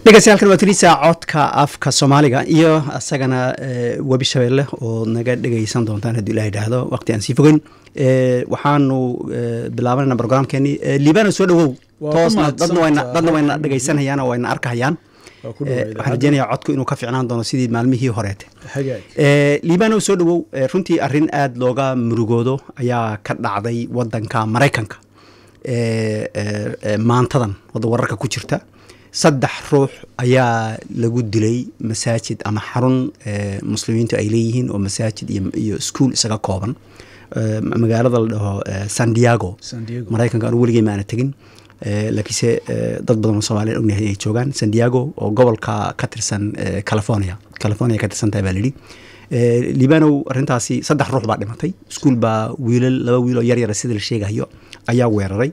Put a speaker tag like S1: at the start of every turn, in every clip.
S1: dhegeystayaal waa tiriisa codka afka soomaaliga iyo isagana webi shabeelle oo naga dhegeysan doontaan haddii ilah idhaahdo waqti aan sii fogeyn waxaanu bilaabanayna brograamkeeni liibana soo dhawow toosna dadna wayna dadna wayna dhegeysanayaan oo wayna arkahayaan waxaan rajeynayaa codku inuu ka ficnaan doono sidii maalmihii horeete liibano soo dhawow runtii arrin aada looga murugoodo ayaa ka dhacday wadanka maraykanka maantadan wadda wararka ku jirta saddex ruux ayaa lagu dilay masaajid ama xarun muslimiintu ay leeyihiin oo masaajid iyo ischool isaga kooban magaalada la dhaho san diego maraykanka anu weligey maana tegin laakiinse dad badan oo soomaliya ognahay inay joogaan san diego oo gobolka ka tirsan california california ka tirsan tahay baa layidhi libanow arrintaasi saddex ruux baa dhimatay iskuol baa wiilal laba wiil oo yaryara sida la sheegayo ayaa weeraray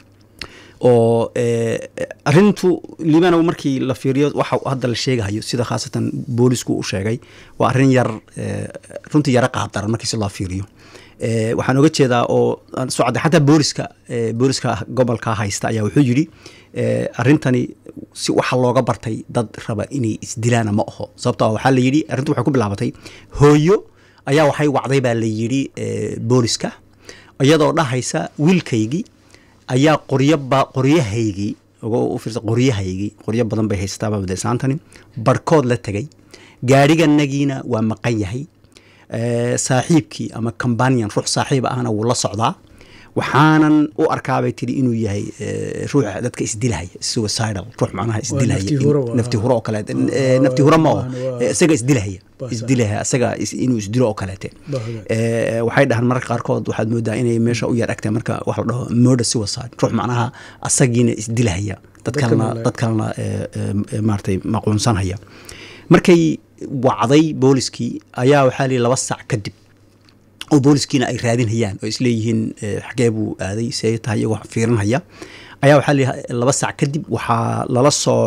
S1: oo arintu libanow markii la fiiriyo waxa hadda la sheegahayo sida khaasatan boolisku u sheegay waa arrin yar runtii yaro qaabdaran markii si loo fiiriyo waxaan oga jeedaa oo socda xataa booliska booliska gobolka haysta ayaa wuxuu yidhi arrintani si waxa looga bartay dad raba inay isdilaana ma aho sababto waxaa la yidhi arrintu waxay ku bilaabatay hooyo ayaa waxay wacday baa la yidhi booliska iyadoo dhahaysa wiilkaygii ayaa qoryaba qoryahaygii ufiirsa qoryahaygii qoryo badan bay haystaaba madasaantani barhkood la tegay gaadhiganagiina waa maqan yahay saaxiibkii ama combanion ruux saaxiib ahna wuu la socdaa waxaanan u arkaabay tiri inuu yahay ruuxa dadka isdilahaya suicidal ruux macnaha isdilahaya nafti huro oo kaleete nafti huro ma oo isaga isdilahaya isdilahaya isaga inuu isdilo oo kaleete waxay dhahaan mararka qaarkood waxaad moodaa inay meesha u yar agtay marka wax la dhaho murder suicide ruux macnaha asagiina isdilahaya dad kalena dad kalena maaratay maquunsanhaya markay wacday booliskii ayaa waxaa lihi laba sac kadib oo booliskiina ay raadinhayaan oo isleeyihiin xagee buu aaday see tahay iyagoo fiirinhaya ayaa waxaa lihi laba sac kadib waxaa lala soo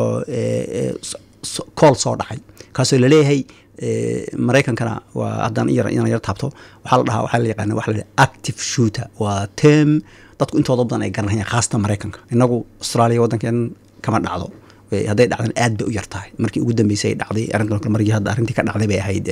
S1: kool soo dhacay kaasoo laleeyahay maraykankana waa haddaan inaan yar taabto waxaa la dhahaa waxaa la yaqaana waxa la dhaha active shooter waa term dadku intooda badan ay garanayaan khaasatan maraykanka inagu austraaliya waddankeen kama dhacdo hadday dhacdan aad bay u yar tahay markii ugu dambeysay ay dhacday arrintan kale markii hadda arrintii ka dhacday bay ahayd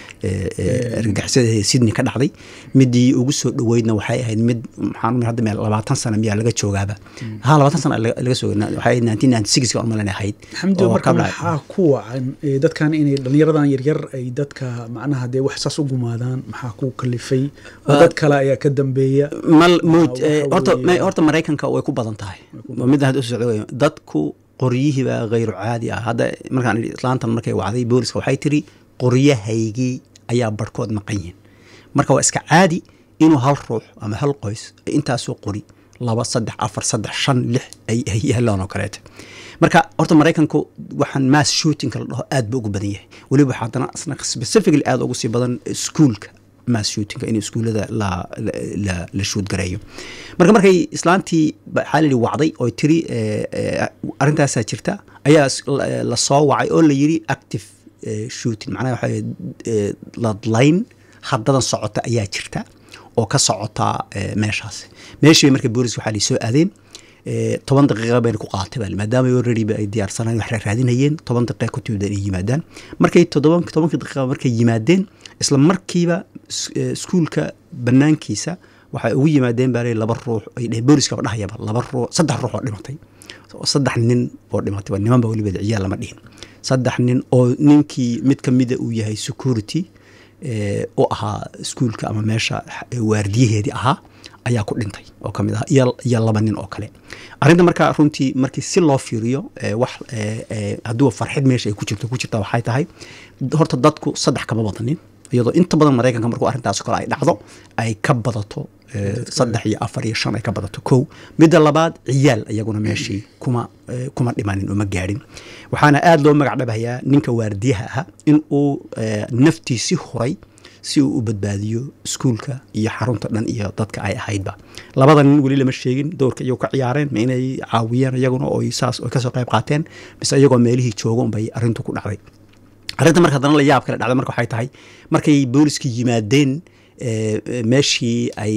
S1: argagixisada sydney ka dhacday midii ugu soo dhoweydna waxay ahayd mid maxaan hadda meel labaatan sano miyaa laga joogaaba ha labaatan sano laga soo waxay ahayd nineteen ninety sixka on malan ahayd
S2: xamdi marka maxaa ku wacan dadkan inay dhallinyaradan yaryar ay dadka macnaha dee wax saas u gumaadaan maxaa ku kalifay dad kale ayaa ka dambeeya
S1: mal mowd horta horta maraykanka way ku badan tahay midda hadda u socdo dadku qoryihiibaa hayru caadi ah hadda markaan idhi islaantan markay wacday booliska waxay tiri qoryahaygii ayaa barhkood maqan yihin marka waa iska caadi inuu hal ruux ama hal qoys intaasoo qori laba saddex afar saddex shan lix ay yaalaan oo kaleete marka horta maraykanku waxaan mass shootingka la dhaho aad ba ugu badan yahay weliba waxaa haddana isna specifically aada ugu sii badan iskuolka mass shootingka in iskuullada la la la shuud gareeyo marka markay islaantii waxaa la yidhi wacday oo tiri arrintaasaa jirta ayaa lasoo wacay oo la yidhi active shooting macnaha waxaa ladlayn haddadan socota ayaa jirta oo ka socota meeshaas meeshii marka boolis waxaa soo aadeen toban daqiiqa bayna ku qaatay baa maadaama already ay diyaarsanayeen wax raadinayeen toban daqiiqa ku timid inay yimaadaan markay todoban tobankii daqiiqa markay yimaadeen isla markiiba iskuulka banaankiisa waxay ugu yimaadeen baa laba ruux ay dheheen booliskaba dhahayaba laba ruux saddex ruux oo dhimatay saddex nin oo dhimatay waa niman baa weliba ciyaal lama dhihin saddex nin oo ninkii mid ka mida uu yahay security u ahaa iskuulka ama meesha waardiyaheedii ahaa ayaa ku dhintay oo ka mid ah iyo laba nin oo kale arrinta markaa runtii markii si loo fiiriyo wax hadduu farxid meesha ay ku jirto ku jirta waxay tahay horta dadku saddex kama badanin iyadoo inta badan maraykanka markuu arrintaas kale ay dhacdo ay ka badato saddex iyo afar iyo shan ay ka badato kow midda labaad ciyaal iyaguna meeshii kuma kuma dhimanin oo ma gaadhin waxaana aada loo magac dhabahayaa ninka waardiyaha ahaa in uu naftiisi huray si uu u badbaadiyo iskuulka iyo xarunta dhan iyo dadka ay ahaydba labada nin weli lama sheegin dowrka iyagu ka ciyaareen ma inay caawiyeen iyaguna oo saas oo kasoo qayb qaateen mise iyagoo meelihii jooga unbay arrintu ku dhacday arrinta marka haddana la yaab kale dhacda marka waxay tahay markay booliska yimaadeen meeshii ay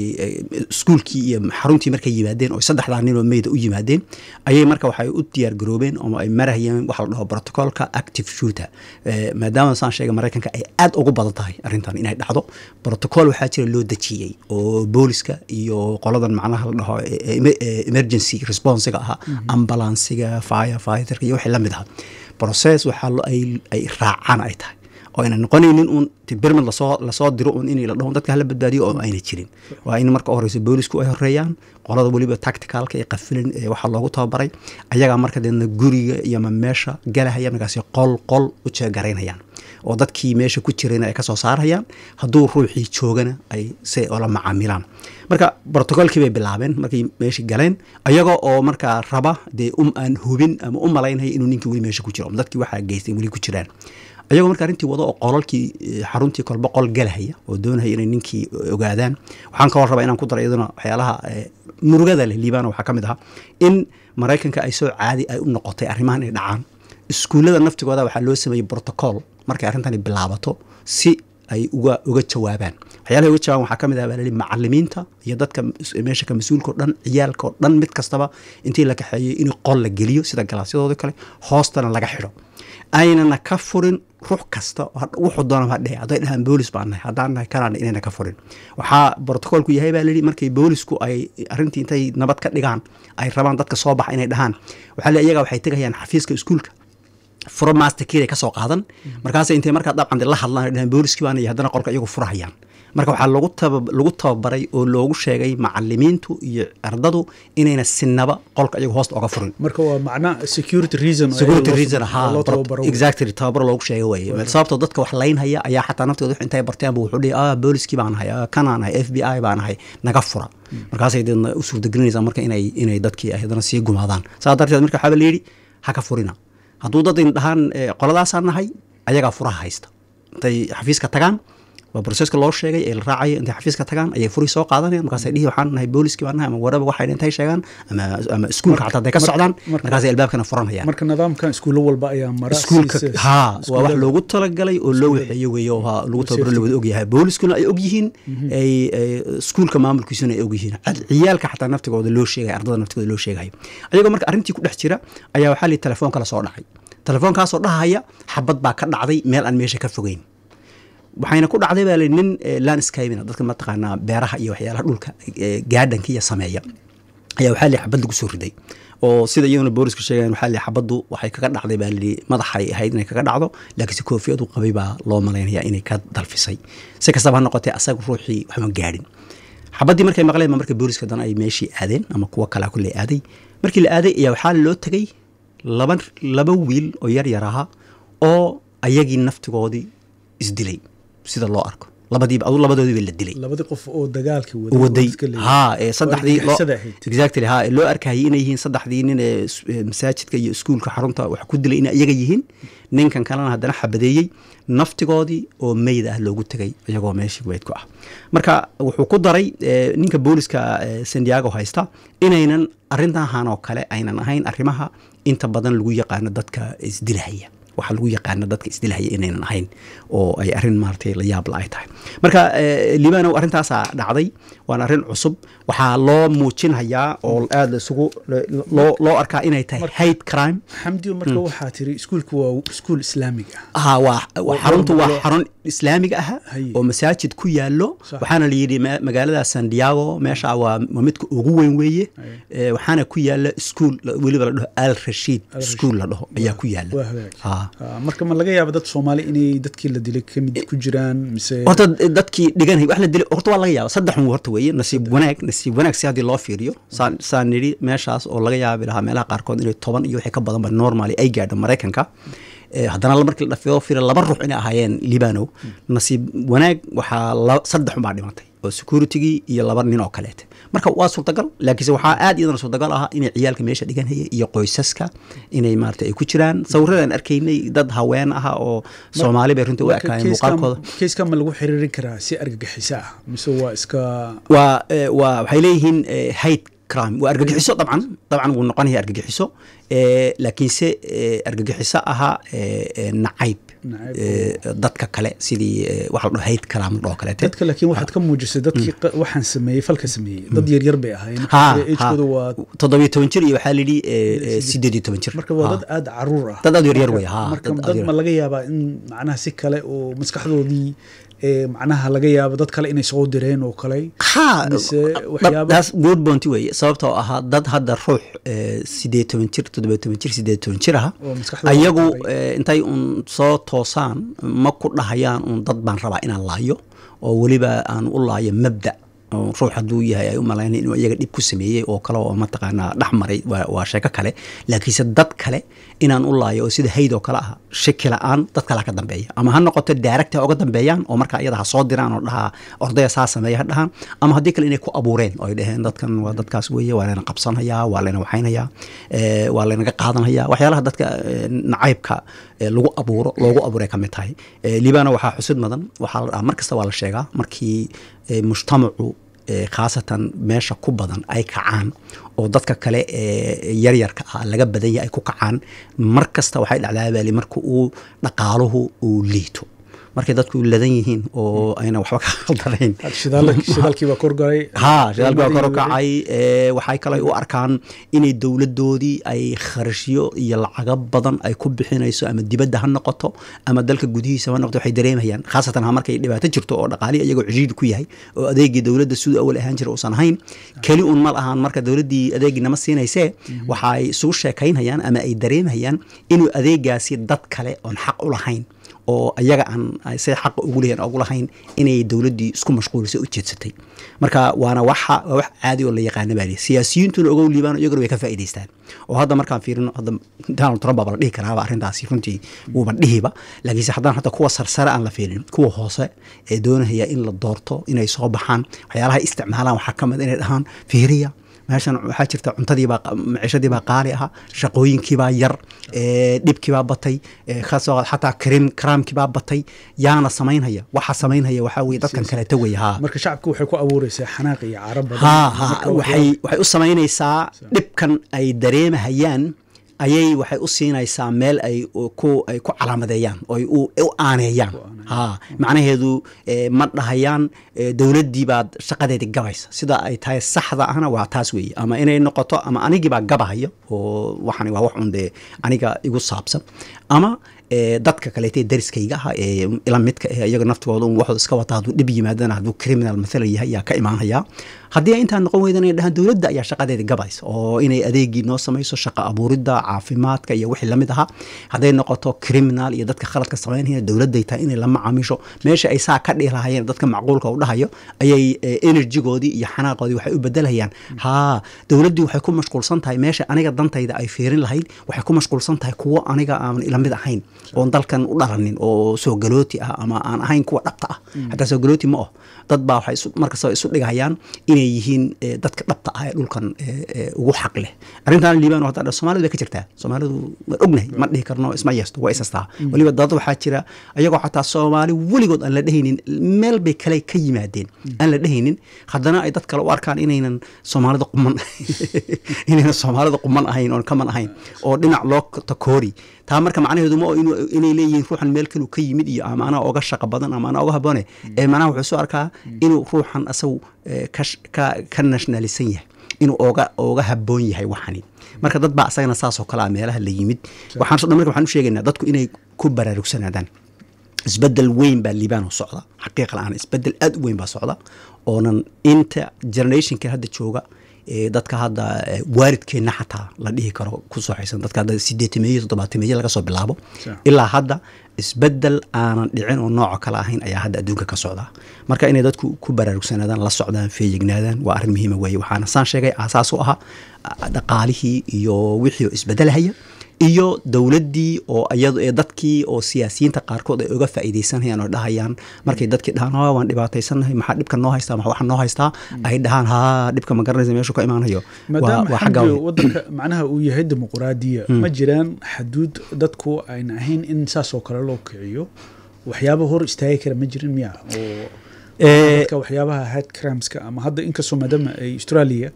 S1: iskuulkii iyo xaruntii markay yimaadeen oo saddexdaa nin oo meyda u yimaadeen ayay marka waxay u diyaar garoobeen oo ay marahayeen waxa la dhaho protocolka active shooter maadaama saan sheegay maraykanka ay aad ugu badan tahay arrintan inay dhacdo protocol waxaa jira loo dejiyey oo booliska iyo qoladan macnaha la dhaho emergency responsiga ahaa ambulansiga fire fighterka iyo wixii la mid aha process waxaa ay raacaan ay tahay oo ayna noqonaynin uun birmid lasoo lasoo diro un in la dhaho dadka hala badbaadiyo oo ayna jirin waa in marka u horeyso boolisku ay horeeyaan qolada weliba tacticalka ee qafilin ee waxaa loogu tababaray ayagaa marka deedna guriga iyo ma meesha galahaya markaasi qol qol u jeegaraynayaan oo dadkii meesha ku jirayna ay kasoo saarayaan hadduu ruuxii joogana ay si ola macaamilaan marka brotocolkii bay bilaabeen markay meeshii galeen ayaga oo markaa raba dee um aan hubin ama u malaynaya inuu ninkii weli meesha ku jiro dadkii waxaa geystay weli ku jiraan ayagoo marka arrintii wado oo qolalkii xaruntii kolba qol galahaya oo doonaya inay ninkii ogaadaan waxaan kaloo rabaa inaan ku daro iyaduna waxyaalaha murugada leh liibana waxaa ka mid ahaa in maraykanka ay soo caadi ay u noqotay arrimahan inay dhacaan iskuullada naftigooda waxaa loo sameeyey protocol markay arrintani bilaabato si ay uga uga jawaabaan waxyaalaha uga jawaaban waxaa ka mid ah baa lali macalimiinta iyo dadka meesha ka mas-uulka o dhan ciyaalka oo dhan mid kastaba intii la kaxeeyey in qol la geliyo sida galaasyadooda kale hoostana laga xidho aynana ka furin ruux kasta wuxuu doona ha dhehe hadday dhahaan boolis baan nahay haddaan nahay kanaan inayna ka furin waxaa brotocolku yahay baa layidhi markay boolisku ay arrintii intay nabad ka dhigaan ay rabaan dadka soo baxa inay dhahaan waxaa le iyaga waxay tegayaan xafiiska iskuulka furo masterkiiday ka soo qaadan markaas intay markaa dabcan la hadlaan dhahaan booliskii baan haddana qolka iyagu furahayaan marka waxaa lagu taba lagu tababaray oo loogu sheegay macalimiintu iyo ardadu inayna sinaba qolka iyagu hoosta oga furin
S2: marka waa macna security reason
S1: security reason ha exactly tababar loogu sheegay weye sababtoo dadka wax laynhaya ayaa xataa naftooda intay barteenba wuxuu dhihi ah booliskii baan ahay kanaan ahay f b i baan ahay naga fura markaasay deedna u suurtagelinaysaa marka inay inay dadkii haddana sii gumaadaan saa darteed marka waxaaba layidhi ha ka furina hadduu dad in dhahaan qoladaasaan nahay ayagaa furaha haysta intay xafiiska tagaan waa broseska loo sheegay ee la raacaya intay xafiiska tagaan ayay furi soo qaadanayaan markaasay dhihi waxaan nahay booliskii baan nahay ama waraba waxay intay sheegaan ama ama iskuulka xataa hadday ka socdaan markaasay albaabkana furanayaan
S2: marka nidaamkan iskuulo walba ayaa mara
S1: iskuulka haa waa wax loogu talagalay oo loo waxeeyo weeye oo lagu tababaro lawada ogyahay booliskuna ay ogyihiin ay iskuulka maamulkiisuna ay ogyihiin ciyaalka xataa naftigooda loo sheegay ardada naftigooda loo sheegayo ayagoo marka arrintii ku dhex jira ayaa waxaa lihi telefoon kala soo dhacay telefoonkaasoo dhahaya xabad baa ka dhacday meel aan meesha ka fogeyn waxayna ku dhacday baa li nin landscapina dadka mataqaanaa beeraha iyo waxyaalaha dhulka gaadhanka iyo sameeya ayaa waxaa li xabad lagu soo riday oo sida iyaguna boolisku sheegayan waxaa li xabaddu waxay kaga dhacday baa li madaxay ahayd inay kaga dhacdo laakiinse koofiyadu qabay baa loo malaynaya inay ka dalfisay si kastaba ha noqotee asaga ruuxii waxma gaadhin xabaddii markay maqleen ba marka booliska dan ay meeshii aadeen ama kuwo kalea kulley aaday markii la aaday ayaa waxaa loo tegay laba laba wiil oo yar yar ahaa oo ayagii naftigoodii isdilay sida loo arko labadiiba adu labadoodiiba la dilay
S2: labadii qof oo dagaalkii
S1: waday ha ee saddexdii exactly ha loo arkayay inay yihiin saddexdii nin ee masaajidka iyo iskuulka xarunta wax ku dilay inay iyaga yihiin ninkan kalena haddana xabadeeyey naftigoodii oo meyd ah loogu tegay iyagoo meeshii weyd ku ah marka wuxuu ku daray ninka booliska sandiago haysta inaynan arrintahan oo kale aynan ahayn arrimaha inta badan lagu yaqaano dadka isdilahaya waxaa lagu yaqaana dadka isdilahaya inaynan ahayn oo ay arrin maaratay la yaabla ay tahay marka libanow arrintaasaa dhacday waana arrin cusub waxaa loo muujinhayaa oo aada isugu loo loo arkaa inay tahay hate crime
S2: xamdiyo marka waxaa tiri iskuulku waa iskuul islaamig ah
S1: ha waa xaruntu waa xarun islaamiga ah oo masaajid ku yaalo waxaana la yidhi magaalada sandiago meesha waa midka ugu weyn weeye waxaana ku yaala iskuul weliba la dhaho al rashiid iskuul la dhaho ayaa ku yaala
S2: marka ma laga yaaba dad soomaali inay dadkii la dilay kamid ku jiraan mise
S1: horta dadkii dhiganay wax la dilay horta waa laga yaaba saddexun horta weeye nasiib wanaag nasiib wanaag si haddii loo fiiriyo saan saan nidhi meeshaas oo laga yaabi lahaa meelaha qaarkood inay toban iyo wixii ka badanba normally ay gaadho maraykanka haddana markii la dhafiyo fiira laba ruux inay ahaayeen libanow nasiib wanaag waxaa saddex unbaa dhimatay oo securitygii iyo laba nin oo kaleete marka waa suurtagal laakiinse waxaa aad iyadana suurtagal ahaa inay ciyaalka meesha dhiganhaya iyo qoysaska inay maarata ay ku jiraan sawiradan arkaynay dad haween ah oo soomaali bay runtii u ekaayeen muuqaalkooda
S2: keiska ma lagu xiriirin karaa si argagixiso ah mise waa iska
S1: waa waa waxay leeyihiin hate crime waa argagixiso dabcan dabcan wuu noqonaya argagixiso Eh, laakiinse eh, argagixiso ahaa eh, eh, nacayb
S2: Nacayb
S1: eh, dadka kale sidii eh, waxa la dhaho hayd kalaamad oo kaleete
S2: dadka laakiin waxaad ka muujisay dadkii qa- waxaan sameeyey falka sameeyey dad yaryar bay ahaayeen
S1: ha
S2: agekooda waa
S1: toddobiyo toban jir iyo waxaa layidhi eh, eh, sideed iyo toban jir
S2: marka waa
S1: Ha.
S2: dad aada caruur ah
S1: Dad aad yaryar
S2: Marka-
S1: wey, ha,
S2: marka
S1: dad aad
S2: dad
S1: yar-
S2: ma laga yaabaa in macnaha si kale oo maskaxdoodii ee, macnaha laga yaabo dad kale inay soo direen oo kale
S1: ha
S2: mise waxyaaba-
S1: taas good bounty weeye sababtoo ahaa dad hadda ruux eh, sideed toban jir toddobiyo toban jir sideed toban jir ah
S2: oo maskaxdooda
S1: ayagu
S2: qabay.
S1: eh, intay un soo toosaan ma ku dhahayaan un dad baan rabaa inaan laayo oo weliba aan u laayo mabda oo ruux hadduu yahay ay u malaynay inuu iyaga dhib ku sameeyey oo kale oo mataqaanaa dhex maray waa, waa sheeko kale laakiinse dad kale inaan u laayo oo sida hayd oo kale ah shaki la-aan dad kale ha ka dambeeya ama ha noqoto daaragta ha uga dambeeyaan oo markaa iyada ha soo diraan oo dhahaa ordaya saa sameeya ha dhahaan ama haddii kale inay ku abuureen oo ay dhaheen dadkan waa dadkaas weeye waa layna qabsanhayaa waa layna waxaynayaa eh, waa laynaga qaadanhayaa waxyaalaha dadka eh, nacaybka eh, lagu abuuro loogu abuuray ka mid tahay Eh, liibana waxaa xusid mudan waxaa la dhahaa mar kasta waa la sheegaa markii eh, mujtamacu eh, khaasatan meesha ku badan ay kacaan oo dadka kale ee yaryarka ah laga badan yahay ay ku kacaan mar kasta waxay dhacdaa baali marka uu dhaqaaluhu uu liito markay dadku ladan yihiin oo ayna waxba ka khaldanayn
S2: shidaal- shidaalkii baa korgalay
S1: ha shidaalkii waa kor u
S2: Qiimadii
S1: kacay ee, waxay kale u arkaan inay dowladoodii ay kharashyo iyo lacago badan ay ku bixinayso ama dibadda ha noqoto ama dalka gudihiisa ha noqoto waxay dareemayaan khaasatan ha markay dhibaato jirto oo dhaqaali iyagoo cishiid ku yahay oo adeegii dowladda siduu awal ahaan jira uusan ahayn keli un ma lahaan marka dowladdii adeegii nama siinaysee waxay isugu sheekaynayaan ama ay dareemayaan inuu adeegaasi dad kale oon xaq u lahayn oo ayaga aan ay say xaqa ugu leeyahin ugu lahayn inay dowladdii isku mashquulisay u jeedsatay marka waana waxa waa wax caadi oo la yaqaana baa lihi siyaasiyiintuna ogow liibaan iyaguna way ka faa'iidaystaan oo hadda markaan fiirino hadda donald trump baa la dhihi karaaba arrintaasi runtii wuuba dhihiba laakiinse haddaan hadda kuwa sarsare aan la fiirin kuwa hoose ee doonaya in la doorto inay soo baxaan waxyaalaha ay isticmaalaan waxaa ka mid inay dhahaan fiiriya meeshan waxaa jirta cuntadiibaa maciishadiibaa qaali aha shaqooyinkiibaa yar ee, dhibkiibaa batay ee, kasoo qaad xataa karim karaamkiibaa batay yaana samaynhaya waxa samaynhaya waxaa weye dadkan kaleeta wey ha
S2: marka shacabka waxay ku abuureysaa xanaaq iyo caro badan
S1: ha ha
S2: Marka
S1: waxay waxay u samaynaysaa dhibkan ay dareemahayaan ayay waxay u siinaysaa meel ay u- ku ay ku calaamadeeyaan oo ay u u aaneeyaan ha macnaheedu eh, ma dhahayaan eh, dowladdii baad shaqadeedii gabaysa sida ay tahay saxda ahna waa taas weeye ama inay noqoto ama anigii baa gabahaya oo waxani waa wax un dee aniga igu saabsan ama eh, dadka kaleete dariskayga ah ee ila midka eh iyaga naftigooda un waxooda iska wata hadduu dhib yimaadana hadduu criminal mathala yahay yaa ka imaanaya haddii intaa noqon weydan ay dhahaan dowladda ayaa shaqadeeda gabaysa oo inay adeegii noo samayso shaqa abuuridda caafimaadka iyo wixii lamid ahaa hadday noqoto criminal iyo dadka khaladka samaynaya dowladday tahay inay la macaamiisho meesha ay saa ka dhihi lahayeen dadka macquulka u dhahayo ayay eh, enerjigoodii iyo xanaaqoodii waxay u bedelayaan haa dowladdii waxay ku mashquulsan tahay meesha aniga dantayda ay fiirin lahayd waxay ku mashquulsan tahay kuwo aniga aan ila mid ahayn oon dalkan u dhalanin oo soo galooti ah ama aan ahayn kuwa dhabta ah hataa soo galooti ma oh dad baa waxay isu- markasta isu dhigayaan inay yihiin eh, dadka dhabta ah ee dhulkan eh, eh, ugu xaq leh arrintan liibaan hadda soomaalidu way ka jirtaa soomaalidu waan ognahay ma dhihi karno isma yeesto waa isastaa weliba dad waxaa jira ayagoo xataa soomaali weligood aan la dhehaynin meel bay kale ka yimaadeen aan la dhehaynin haddana ay dad kale u arkaan inaynan soomaalida quman inaynan soomaalida quman ahayn oon kaman ahayn oo dhinac loo takoori taa marka macnaheedu ma oo inuu- inay leeyihiin ruuxan meel kaluu ka yimid iyo ama anaa oga shaqo badan ama anaa oga haboone ee macnaha wuxuu soo arkaa inuu ruuxan asagu eh, ka sh- ka ka nationalisan yahay inuu oga oga haboon yahay waxani marka dad baa asagana saasoo kale ah meelaha la yimid waxaan so dhan marka waxaan u sheegaynaa dadku inay ku baraarugsanaadaan isbedel weyn baa liibaan u socda xaqiiqa la-aan isbedel aad u weyn baa socda oonan inta generationka hadda jooga ee dadka hadda eh, waalidkeenna xataa la dhihi karo ku sooxaysan dadka hadda sideetimeeye toddobaatimeeye laga soo bilaabo
S2: Sure.
S1: ilaa hadda isbedel aanan dhicin oo nooco kale ahayn ayaa hadda adduunka ka socda marka inay dadku ku baraarugsanaadaan la socdaan feeyignaadaan waa arrin muhiima weeye waxaana saan sheegay aasaas u ahaa ah, dhaqaalihii iyo wixii oo isbedelahaya iyo dowladdii oo iyado ee dadkii oo siyaasiyiinta qaarkood ay uga faa'iidaysanayaan oo dhahayaan markay dadkii dhahaan "Ah, waan dhibaataysanahay maxaa dhibka noo haystaa maxaa waxa noo haystaa ay dhahaan haa dhibka ma garanaysa meeshuu ka imaanayo waa
S2: maadaama
S1: waa xagga
S2: xagga wadanka macnaha uu yahay dimuquraadiya ma jiraan xaduud dadku ayna ahayn in saasoo kale loo kiciyo waxyaaba hor istaagi kara ma jirin miya oo
S1: Eh,
S2: dadka waxyaabaha head crimeska ama hadda inkastoo maadaama ay australia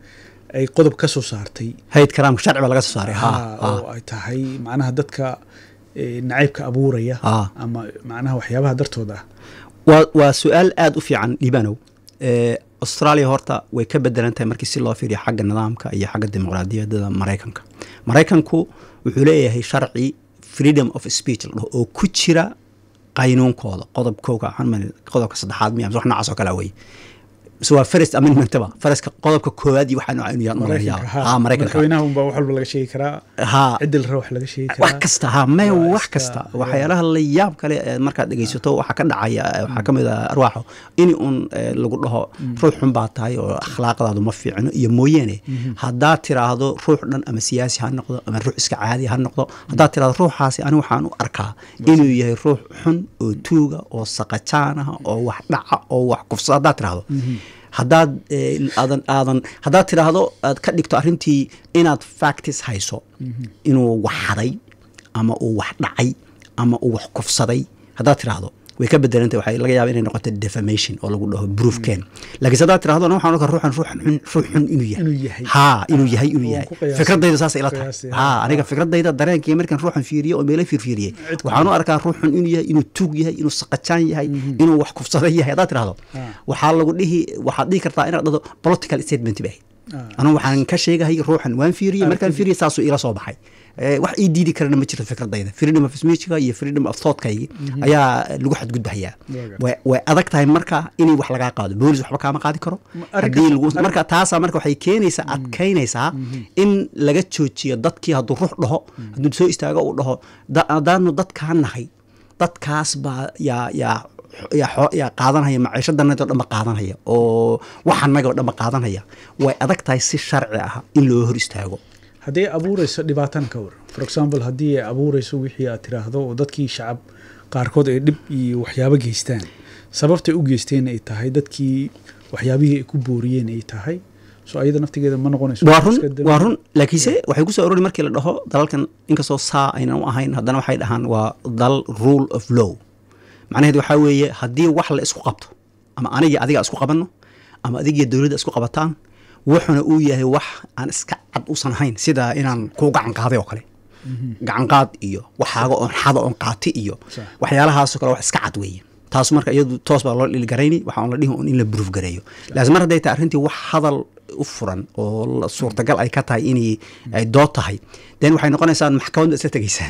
S2: ay qodob ka soo saartay
S1: hayd karaamka sharci baa laga soo saaray ha
S2: Ah, oo ay tahay macnaha dadka eh, nacaybka abuuraya
S1: Ah.
S2: ama macnaha waxyaabaha dartooda ah
S1: waa waa su-aal aada u fiican liibanow Eh, australia horta way ka bedelan tahay markii si loo fiiriyo xagga nidaamka iyo xagga dimuqraadiyadda maraykanka maraykanku wuxuu leeyahay sharci freedom of speech la dhaho oo ku jira qaynuunkooda qodobkooga waxaan umaleyn- qodobka saddexaad miya mise wax noocaas oo kale wey mise waa first amendmentba faraska qodobka koowaad iyo waxaa nooca inuu yahay
S2: maraykanka
S1: ha maraykanka
S2: madaxweynaha unbaa wax walba laga sheegi karaa
S1: ha
S2: ciddi la raba wax laga sheegi karaa
S1: wax kasta ha may
S2: Waa
S1: wax
S2: iska-
S1: kasta waxyaalaha la yaab kale ee markaad dhegeysato waxaa ka dhacaya eh, waxaa ka mid ah arwaaxo in un eh, lagu dhaho ruux xun baa tahay oo akhlaaqdaadu ma fiicno iyo mooyeene haddaad tiraahdo ruux dhan ama siyaasi ha noqdo ama ruux iska caadi ha noqdo haddaad tiraahdo ruuxaasi ani waxaan u arkaa inuu yahay ruux xun oo tuuga oo saqajaan ah oo wax dhaca oo wax kufsada haddaad tiraahdo haddaad eh, aadan aadan haddaad tidhaahdo aad ka dhigto arrintii inaad factis hayso inuu wax haday ama uu wax dhacay ama uu wax kufsaday haddaad tidhaahdo way ka bedelantay waxay laga yaaba inay noqoto defamation oo lagu dhaho proofken laakiin waxaad tidhahdo "Ana waxaan arkaa ruuxan ruuxan xun ruux xun inuu yahay
S2: Inuu yahay.
S1: ha inuu yahay inuu
S2: Waan
S1: yahay
S2: ku qiyaasay.
S1: fikradayda saas ila tahay
S2: Qiyaasay,
S1: ha
S2: ha.
S1: aniga fikradayda dareenkii markaan ruuxan fiiriye oo meelo fiirfiiriyey
S2: Cid ku
S1: waxaan u arkaa ruux xun inuu yahay inuu tuug yahay inuu saqajaan yahay inuu wax kufsada yahay haddaad tidhahdo
S2: Ah.
S1: waxaa lagu dhihi waxaad dhihi kartaa inaad dhahdo political statement bay
S2: Ah.
S1: anu waxaan ka sheegahay ruuxan waan fiiriyey markaan
S2: Aragtidii.
S1: fiiriyey saasuu ila soo baxay Eh, wax ii diidi karana ma jirto fikradayda freedom of speechka iyo freedom of thoughtkaygii ayaa lagu xadgudbahayaa
S2: Waaga.
S1: way way adag tahay marka inay wax lagaa qaado boolis waxba kaama qaadi karo
S2: Ma- arrinka-
S1: haddii lagu
S2: arrin-
S1: marka taasaa marka waxay keenaysaa adkaynaysaa in laga joojiyo dadkii hadduu ruux dhaho hadduu soo istaago uu dhaho "Da- haddaanu dadkaa nahay dadkaas baa yaa yaa yaa xoo- yaa qaadanaya maciishadanayd oo dhan ba qaadanaya oo waxanaga oo dhan ba qaadanaya way adag tahay si sharci ah in loo hor istaago
S2: haddii ay abuureyso dhibaatana ka war for example haddii ay abuureyso wixii aad tiraahdo oo dadkii shacab qaarkood ay dhib iyo waxyaabo geystaan sababtay u geysteen ay tahay dadkii waxyaabihii ay ku booriyeen ay tahay so ayada naftigeeda ma noqonayso
S1: waa run
S2: iska dam-
S1: waa run laakiinse waxay ku soo urori markii la dhaho dalalkan inkastoo saa aynan u ahayn haddana waxay dhahaan waa dal rule of law macnaheedu waxaa weeye haddii wax la isku qabto ama anigii adiga isku qabanno ama adigiyo dowladda isku qabataan wuxuna uu yahay wax aan iska cad usan ahayn sida inaan kuu gacan qaaday oo kale gacan qaad iyo waxaaga oon xada oon qaati iyo
S2: Sax.
S1: waxyaalahaasoo kale wax iska cad weeye taas marka iyadu toos baa loo dhiligarayni waxaa on la dhihi un in la buruuf gareeyo laakiin mar hadday tahay arrintii wax hadal u furan oo la- suurtagal ay ka tahay inay ay dood tahay den waxay noqonaysaa maxkamadda isla tegeysaa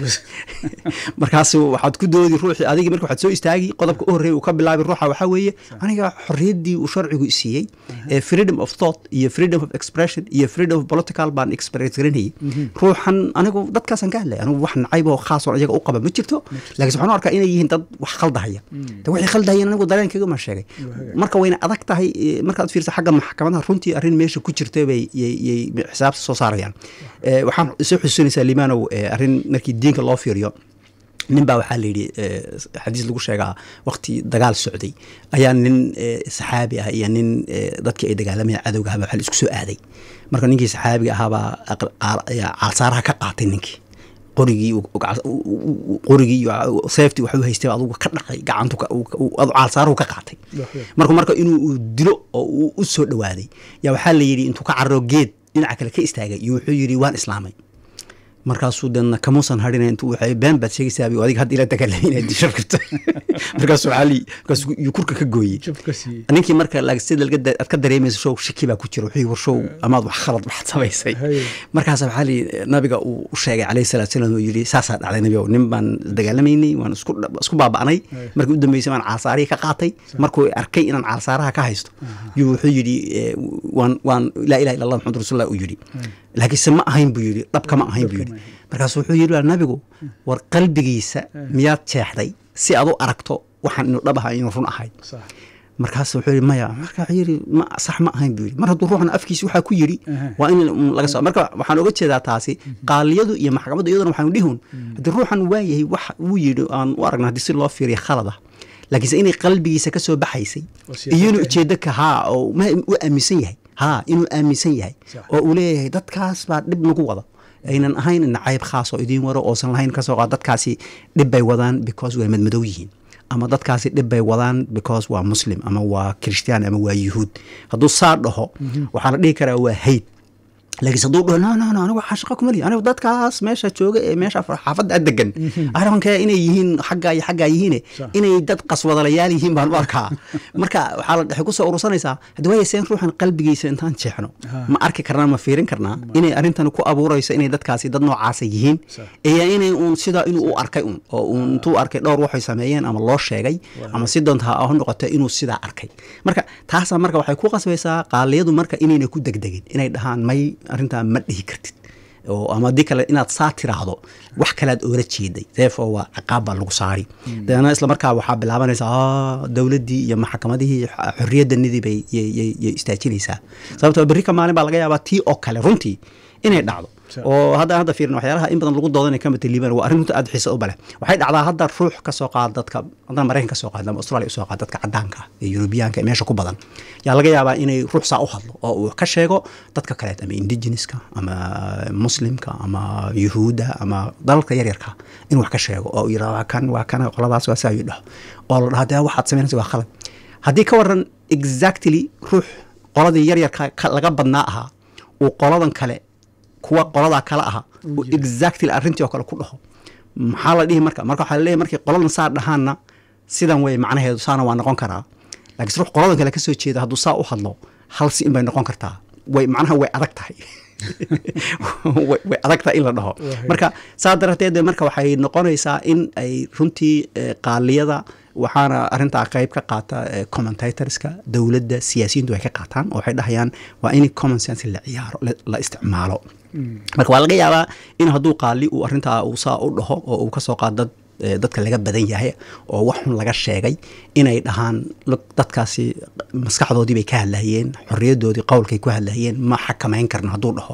S1: markaas waxaad ku doodi ruuxii adigii marka waxaad soo istaagi qodobka u horreeya uu ka bilaabi ruuxa waxaa weeye aniga xorriyaddii uu sharcigu i siiyey ee freedom of thought iyo freedom of expression iyo freedom of political baan express garanayay ruuxan anigu dadkaasaan ka hadlay anigu wax nacayb oo khaas oo iyaga u qaba ma jirto laakiin waxaan u arkaa inay yihiin dad wax khaldahaya de wixii khaldahayeen anigu dareenkayga ma sheegay marka wayna adag tahay eh, markaad fiirsa xagga maxkamadaha runtii arrin meesha ku jirta bay yay- yay xisaabta soo saarayaan Eh, waxaan soo xusuusinaysaa limaanow eh, arrin markii diinka loo fiiriyo nin baa waxaa la yidhi eh, xadiis lagu sheegaa waqti dagaal socday ayaa nin eh, saxaabi ah iyo nin eh, dadkii ay dagaalamayeen cadowga ahaba waxaa la isku soo aaday marka ninkii saxaabiga ahaabaa aqal- qaal- ayaa caalsaaraha ka qaatay ninkii qorigii uu- uu gacal- uu- uu- uu- qorigii iyo seeftii waxuu haystay adugu ka dhacay gacantu ka- uu- uu- adu caalsaaruhu ka qaatay marka marka inuu uu dilo oo uu u soo dhowaaday yaa waxaa la yidhi intuu ka cararo geed dhinaca kale ka istaagay iyo wuxuu yidhi waan islaamay markaasuu deedna kamuusan hadhina intuu waxay been baad sheegaysaa adiga hadda ila dagaalamay inaad disho rabto markaasuu cali markaasuu iyo kurka ka gooyey
S2: jab ka siiyey
S1: ninkii marka laag- sida laga da- aad ka dareemayso show shaki baa ku jira wuxuu war show amaad wax khalad waxaad samaysay
S2: Haye.
S1: markaas waxaa li nabiga uu u sheegay calayhi salaatu salaam oo yidhi saasaa dhacday nabigow nin baan dagaalamaynay waan isku isku baaba'nay
S2: Haye.
S1: markii u dambeysay baan caalsaarihii ka qaatay markuu arkay inaan caalsaaraha ka haysto yuu wuxuu yidhi eh, waan waan laa ilaha illa allah maxamud rasuulullah uu yidhi laakiinse ma ahayn buu yidhi dhabka ma ahayn buu
S2: Dhabka
S1: yidhi
S2: ma ahayn.
S1: markaasu wuxuu yidhi "Waa nabigu war qalbigiisa miyaad jeexday si aad u aragto waxaan inuu dhab ahaa inuu run ahayd
S2: sax
S1: markaas wuxuu yidhi maya marka wuxuu yidhi ma sax ma ahayn buu yidhi mar hadduu ruuxan afkiisa waxaa ku yidhi
S2: Aha.
S1: waa in un laga soo marka waxaan oga jeedaa taasi qaaliyadu iyo maxkamaddu iyaduna waxaanu dhihun haddii ruuxan waayahay wax uu yidhi aan u aragna haddii si loo fiiriyo khalad ah laakiinse inay qalbigiisa ka soo baxaysay
S2: Oo siyaasadda
S1: iyo inuu
S2: ah.
S1: ujeedo ka haa oo ma u aaminsan yahay haa inuu aaminsan yahay
S2: Sax.
S1: oo uu leeyahay dadkaas baa dhib nagu wada aynan ahayn nacayb khaas oo idiin waro oosan lahayn kasoo qaad dadkaasi dhib bay wadaan because way madmadow yihiin ama dadkaasi dhib bay wadaan because waa muslim ama waa kirishtaan ama waa yuhuud hadduu saa dhaho waxaa la dhihi karaa waa hayd laakiin hadduu dhaho no no no anigu waxaa shaqo kuma lihi anigu dadkaas meesha jooga ee meesha xaafadda a degan arrinka inay yihiin xaggaa iyo xaggaa yihiine
S2: Sax.
S1: inay dad qaswadalayaal yihiin baan u arkaa marka waxaa la waxay kusoo urursanaysaa hadda waaya seen ruuxan qalbigiisa intaan jeexno
S2: Ha.
S1: ma arki karnaa ma fiirin karnaa inay arrintan ku abuurayso inay dadkaasi dad noocaasa yihiin
S2: Sax.
S1: iyo inay uun sidaa inuu u arkay un oo uun intuu arkay dhowr waxay sameeyeen ama loo sheegay ama si doonta ha ha noqoto inuu sidaa arkay marka taasaa marka waxay ku qasbaysaa qaaliyadu marka inayna ku degdegin inay dhahaan may arrintaa ma dhihi kartid oo ama haddii kale inaad saa tiraahdo wax kalead oola jeeday therefore waa ciqaab baa lagu saari dabeetna isla markaa waxaa bilaabanaysaa "Ah, dowladdii iyo maxkamadihii x- xorriyaddanidii bay yay- yay yay istaajinaysaa sababtoo berri ka maalin baa laga yaabaa tii oo kale runtii inay dhacdo
S2: Sa-
S1: oo hadda hadda fiirin waxyaalaha in badan lagu doodanay ka mata liibaan waa arrin runta aad xiisa u bale waxay dhacdaa hadda ruux ka soo qaada dadka haddana maraykan ka soo qaada ama australia usoo qaada dadka cadaanka ah ee yurubiyaanka ee meesha ku badan yaa laga yaabaa inay ruux saa u hadlo oo uu ka sheego dadka kaleet ama indigenouska ama muslimka ama yuhuudda ama dalalka yaryarka inuu wax ka sheego oo uu yidhahdo waa kan waa kana qoladaas waa saa uu dhaho oo la dhaho dee waxaad samaynaysa waa khalad haddii ka waran exactly ruux qoladii yaryarka ka- laga badnaa ahaa uu qoladan kale kuwa qoladaa kale aha uu exactly arrintii oo kale ku dhaho maxaa la dhihi marka marka waxaa laleeyahay markay qoladan saa dhahaanna sidan wey macnaheedu saana waa noqon karaa laakiin ruux qoladan kale ka soo jeeda hadduu saa u hadlo hal si in bay noqon kartaa way macnaha way adag tahay way way adag tahay in la dhaho
S2: Wahay.
S1: marka saa darateed de marka waxay noqonaysaa in ay runtii eh, qaaliyada waxaana arrintaa qayb ka qaata eh, commentatorska dowladda siyaasiyiintu ay ka qaataan oo waxay dhahayaan waa in common sense la ciyaaro la- la isticmaalo marka waa laga yaabaa in hadduu qaali uu arrintaa uu saa u dhaho oo uu kasoo qaado dad eh, dadka laga badan yahay oo wax xun laga sheegay inay dhahaan "Look, dadkaasi maskaxdoodii bay ka hadlayeen xorriyaddoodii qowlkay ku hadlayeen ma xakamayn karno hadduu dhaho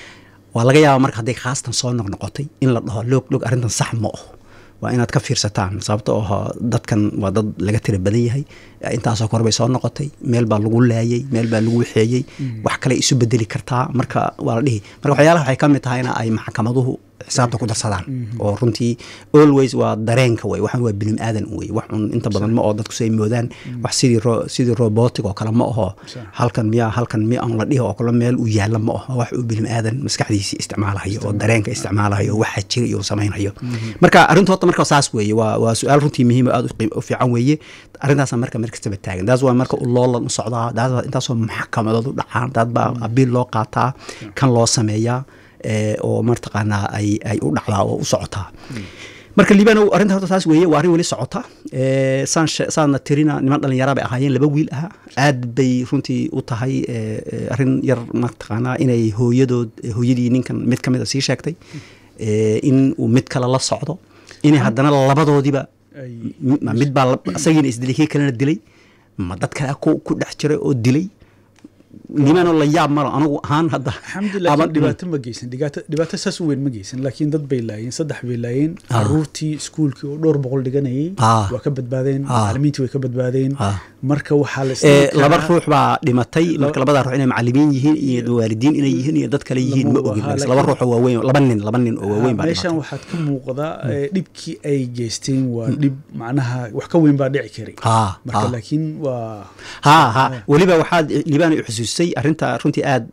S1: waa laga yaabaa marka hadday khaastan soo noqnoqotay in la dhaho loog loog arrintan sax ma aho waa inaad ka fiirsataan sababto oo dadkan waa dad laga tira badan yahay intaasoo kore bay soo noqotay meel baa lagu laayay meel baa lagu waxeeyey wax kale isu bedeli kartaa marka waa la dhihi marka waxyaalaha waxay ka mid tahayna ay maxkamaduhu xisaabta ku darsadaan oo runtii always waa dareenka wey waxan waa bilim aadan wey wax un inta badan ma oo dadku say moodaan wax sidii ro sidii robotic oo kale ma aho
S2: Sax.
S1: halkan miya halkan miya aan la dhihi oo kale meel u yaalla ma aho wax uu bilim aadan maskaxdiisii isticmaalayo oo dareenka isticmaalayo oo waxa jira iyo samaynayo marka arrintu horta marka saas weeye waa waa su-aal runtii muhiim oo aad u qiim- u fiican weeye arrintaasa marka mar kastaba taagan daas waa marka u loolan u socdaa daas waa intaasoo maxkamadood u dhacaan daad baa abiil loo qaataa kan loo sameeyaa ee, oo martaqaanaa ay ay u dhacdaa oo u socotaa marka liibanow arrinta horta taas weeye waa arrin weli socota ee, saan she- saadna tirina niman dhalinyara bay ahaayeen laba wiil aha aad bay runtii u tahay ee, ee, arrin yar mataqaanaa inay hooyadood hooyadii ninkan mid ka mid a sii sheegtay ee, in uu mid kale la socdo inay haddana labadoodiba
S2: Ay-
S1: ma mid baa la- isagiina isdilay kii kalena dilay ma dad kale ku ku dhex jiray oo dilay liibaanoo la yaab malo anigu ahaan hadda
S2: alxamdulilah
S1: ama-
S2: laakiin dhibaato ma geysan dhibaato dhibaato saas u weyn ma geysan laakiin dad bay laayeen saddex bay laayeen
S1: Ah.
S2: caruurtii iskuulkii oo dhowr boqol dhiganayay
S1: Ah.
S2: waa ka badbaadeen
S1: Ah.
S2: macalimiintii way ka badbaadeen
S1: Ah.
S2: marka waxaa la
S1: ee,
S2: isdhihi
S1: laba
S2: karaa-
S1: ruux baa dhimatay marka
S2: Laba-
S1: labada ruux inay macalimiin yihiin iyo waalidiin inay yihiin iyo dad kale yihiin ma
S2: Lama
S1: ogin
S2: oga,
S1: laakiin
S2: laakiin-
S1: laba ruux oo waaweyn laba nin laba nin oo waaweyn baa
S2: meeshan
S1: dhimatay
S2: waxaad ka muuqda ee, dhibkii ay geysteen waa dhib macnaha wax ka weyn baa dhici karay
S1: Ha,
S2: marka
S1: ha.
S2: laakiin waa
S1: ha ha weliba waxaad liibaan i xusuusay arrinta runtii aad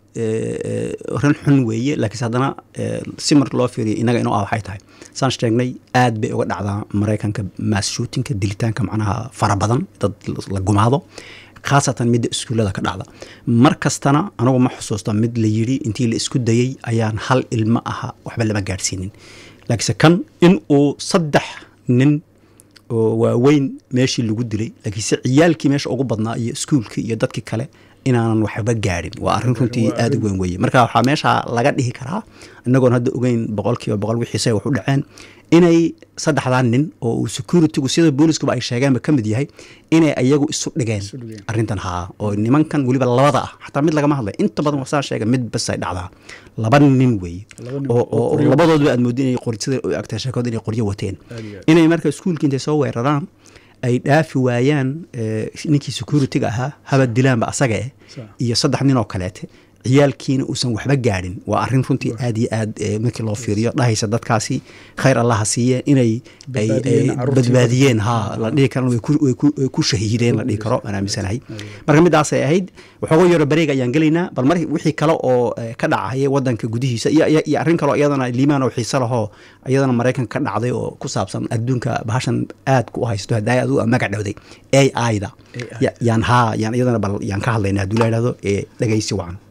S1: ran xun weeye laakiinse haddana ee, si mar loo fiiriyo inaga inoo ah waxay tahay saan sheegnay aad bay uga dhacdaa maraykanka mass shootinka dilitaanka macnaha fara badan dad la gumaado khaasatan midda iskuullada ka dhacda mar kastana anigu ma xusuusta mid la yidhi intii la isku dayey ayaan hal ilmo aha waxba lama gaadhsiinin laakiinse kan in uu saddex nin oo waaweyn meeshii lagu dilay laakiinse ciyaalkii meesha ugu badnaa iyo iskuulkii iyo dadkii kale inaanan waxba gaadhin waa arrin runtii
S2: Waa
S1: aad u weyn weeye marka waxaa meesha laga dhihi karaa inagoon hadda ogeyn boqolkiiba boqol wixiise wax u dhaceen inay saddexdaa nin oo uu securitygu sida booliskuba ay sheegeenba ka mid yahay inay ayagu isu dhigeen
S2: Isu dhigeen.
S1: arrintan haa oo nimankan weliba labada ah xataa mid lagama hadlay inta badan wasaa sheega mid bas ay dhacdaa laba nin weeye
S2: Laba nin
S1: oo
S2: oo
S1: oo
S2: qoryo-
S1: labadoodba aad moodin inay qori sida u agtay sheekooda inay qoryo wateen
S2: Aad iyo aad.
S1: inay marka iskuulka intay soo weeraraan ay dhaafi waayaan eh, ninkii securityga ahaa haba dilaanba asaga eh
S2: Sax.
S1: iyo saddex nin oo kaleete ciyaalkiina uusan waxba gaadhin waa arrin runtii aad iyo aad eh, markii loo fiiriyo dhahaysa dadkaasi khayr allaha siiye inay ay-
S2: Badbaadiyeen
S1: ay
S2: carruurtii
S1: badbaadiyeen ha la dhihi karo way ku- way ku- way ku shahiideen la dhihi karo aan aaminsanahay marka midaasay ahayd waxooga yaro bareega ayaan gelaynaa bal mar wixii kale oo eh, ka dhacaya wadanka gudihiisa iyo iyo- iyo arrin kaleo iyadana liimaan oo xiise lahoo iyadana maraykanka ka dhacday oo ku saabsan adduunka bahashan aad ku haysto haddaa aad u magac dhowday a i da
S2: AI.
S1: Ya- yaan haa yaan iyadana bal yaan ka hadlaynaa hadduu la yidhahdo ee dhegaysi wacan